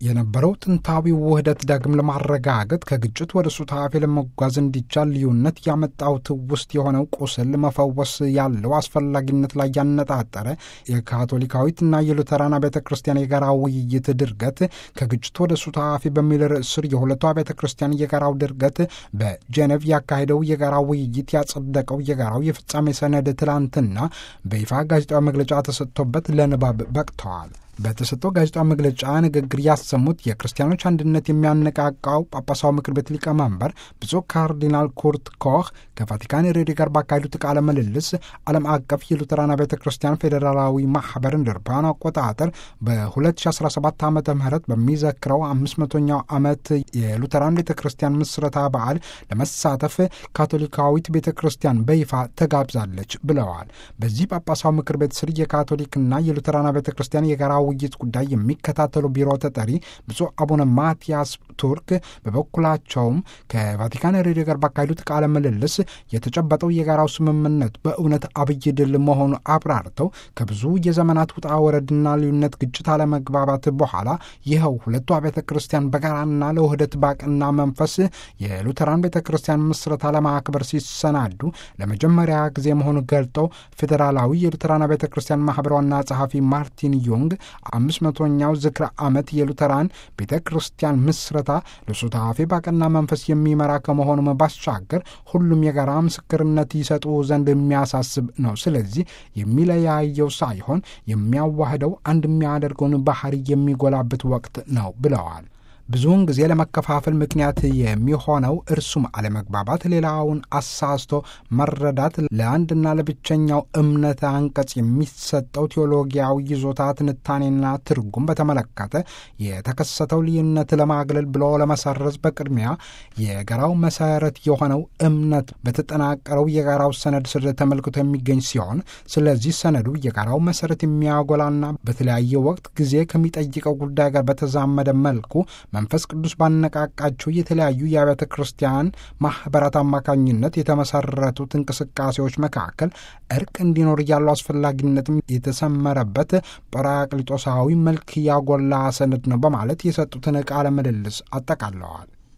የነበረው ጥንታዊ ውህደት ዳግም ለማረጋገጥ ከግጭት ወደ ሱታፌ ለመጓዝ እንዲቻል ልዩነት ያመጣው ትውስት የሆነው ቁስል መፈወስ ያለው አስፈላጊነት ላይ ያነጣጠረ የካቶሊካዊትና የሉተራን ቤተ ክርስቲያን የጋራ ውይይት ድርገት ከግጭት ወደ ሱታፌ በሚል ርዕስ ስር የሁለቱ ቤተ ክርስቲያን የጋራው ድርገት በጄኔቭ ያካሄደው የጋራ ውይይት ያጸደቀው የጋራው የፍጻሜ ሰነድ ትላንትና በይፋ ጋዜጣዊ መግለጫ ተሰጥቶበት ለንባብ በቅተዋል። በተሰጠው ጋዜጣዊ መግለጫ ንግግር ያሰሙት የክርስቲያኖች አንድነት የሚያነቃቃው ጳጳሳዊ ምክር ቤት ሊቀመንበር ብፁዕ ካርዲናል ኩርት ኮህ ከቫቲካን ሬዲዮ ጋር ባካሄዱት ቃለ ምልልስ ዓለም አቀፍ የሉተራን ቤተ ክርስቲያን ፌዴራላዊ ማህበር እንደ አውሮፓውያን አቆጣጠር በ2017 ዓ ም በሚዘክረው 500ኛው ዓመት የሉተራን ቤተ ክርስቲያን ምስረታ በዓል ለመሳተፍ ካቶሊካዊት ቤተ ክርስቲያን በይፋ ተጋብዛለች ብለዋል። በዚህ ጳጳሳዊ ምክር ቤት ስር የካቶሊክና የሉተራን ቤተ ክርስቲያን የጋራ ውይይት ጉዳይ የሚከታተሉ ቢሮ ተጠሪ ብፁዕ አቡነ ማቲያስ ቱርክ በበኩላቸውም ከቫቲካን ሬዲዮ ጋር ባካሄዱት ቃለ ምልልስ የተጨበጠው የጋራው ስምምነት በእውነት አብይ ድል መሆኑ አብራርተው ከብዙ የዘመናት ውጣ ወረድና ልዩነት፣ ግጭት፣ አለመግባባት በኋላ ይኸው ሁለቱ አብያተ ክርስቲያን በጋራና ለውህደት ባቅና መንፈስ የሉተራን ቤተ ክርስቲያን ምስረታ ለማክበር ሲሰናዱ ለመጀመሪያ ጊዜ መሆኑ ገልጠው ፌዴራላዊ የሉተራን ቤተ ክርስቲያን ማህበር ዋና ጸሐፊ ማርቲን ዮንግ አምስት መቶኛው ዝክረ ዓመት የሉተራን ቤተ ክርስቲያን ምስረታ ለሱታፌ ባቀና መንፈስ የሚመራ ከመሆኑም ባሻገር ሁሉም የጋራ ምስክርነት ይሰጡ ዘንድ የሚያሳስብ ነው። ስለዚህ የሚለያየው ሳይሆን የሚያዋህደው አንድ የሚያደርገውን ባህሪ የሚጎላበት ወቅት ነው ብለዋል። ብዙውን ጊዜ ለመከፋፈል ምክንያት የሚሆነው እርሱም አለመግባባት፣ ሌላውን አሳስቶ መረዳት፣ ለአንድና ለብቸኛው እምነት አንቀጽ የሚሰጠው ቴዎሎጊያዊ ይዞታ ትንታኔና ትርጉም በተመለከተ የተከሰተው ልዩነት ለማግለል ብሎ ለመሰረዝ በቅድሚያ የጋራው መሰረት የሆነው እምነት በተጠናቀረው የጋራው ሰነድ ስር ተመልክቶ የሚገኝ ሲሆን ስለዚህ ሰነዱ የጋራው መሰረት የሚያጎላና በተለያየ ወቅት ጊዜ ከሚጠይቀው ጉዳይ ጋር በተዛመደ መልኩ መንፈስ ቅዱስ ባነቃቃቸው የተለያዩ የአብያተ ክርስቲያን ማኅበራት አማካኝነት የተመሰረቱት እንቅስቃሴዎች መካከል እርቅ እንዲኖር ያለው አስፈላጊነትም የተሰመረበት ጰራቅሊጦሳዊ መልክ ያጎላ ሰነድ ነው በማለት የሰጡትን ቃለ ምልልስ አጠቃለዋል።